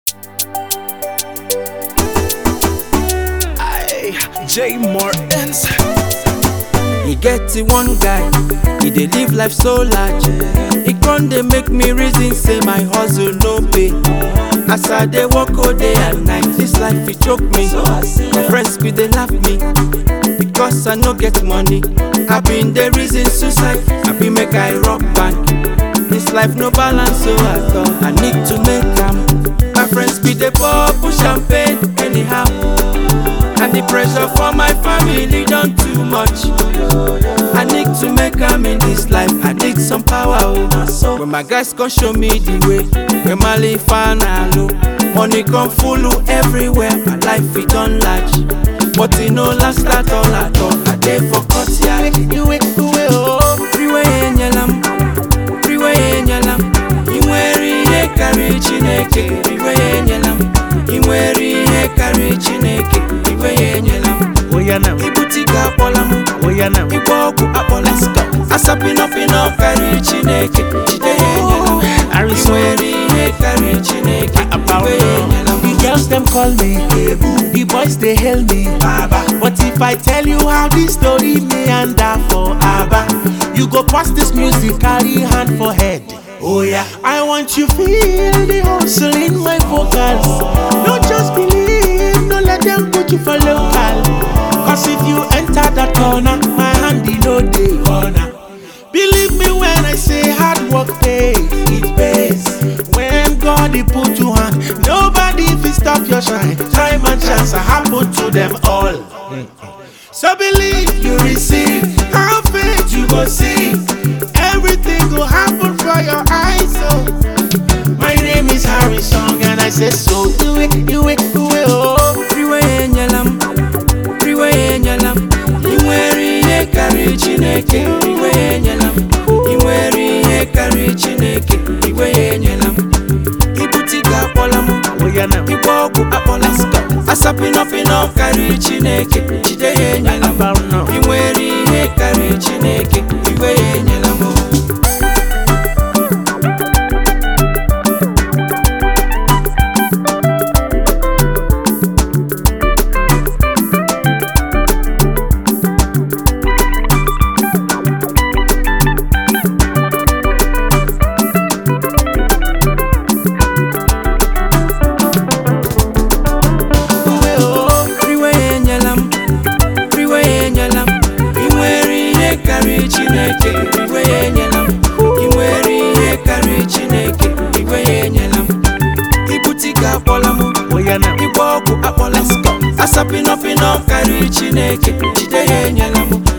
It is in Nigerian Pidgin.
J Martins. e get the one guy e dey live life so large e con dey make me reason say my hustle no pay as i dey work all day and night this life e choke me my friends bin dey laugh me because i no get money i bin dey reason suicide i bin make i rock bank this life no balance so i thought i need to make am my friends bin dey pour push champagne anyhow and the pressure for my family don too much i need to make am in this life i need some power oh when my guys come show me the way when my life low money come full everywhere my life e don large but e no last at all at all i dey for courtyard iwe iwe oh freeway enyela m freeway enyela m ị nwere ihe karịrị chineke iwe enyela m ị nwere ihe karịrị chineke iwe ya enyela m Oya now, ibute ike akpọla m Oya now. ịgba ọgwụ akpọla m asapịnọpịnọ karịrị chineke jide ya enyela m ị Harrison. nwere ihe karịrị chineke iwe ya enyela m The girls them call me the boys they hail me Baba. But if I tell you how this story meander for Abba, you go pass this music, carry hand for head. Oh yeah, I want you feel the hustle in my vocals. Don't just believe, no let them put you for local. Cause if you enter that corner, my hand in no day corner. Believe me when I say hard work pays, it pays. When God he put you on, nobody fit stop your shine. Time and chance are happen to them all. So believe you receive, have faith you go see. Everything go happen for your eyes. So my name is Harry Song and I say so. Do it, do it, do it, oh. freeway enyela m freeway enyela m ị nwere ihe karịrị chineke iwe ya enyela m ị nwere ihe karịrị chineke iwe ya enyela m ibute ike akpọla m Oya now. ịgba ọgwụ akpọla m asapịnọpịnọ karịrị chineke jide ya enyela m About now. ị nwere ihe karịrị chineke iwe ya enyela m freeway enyela m freeway enyela m ị nwere ihe karịrị chineke iwe ya enyela m ị nwere ihe karịrị chineke iwe ya enyela m ibute ike akpọla m Oya now. ịgba ọgwụ akpọla m asapịnọpịnọ karịrị chineke jide ya enyela m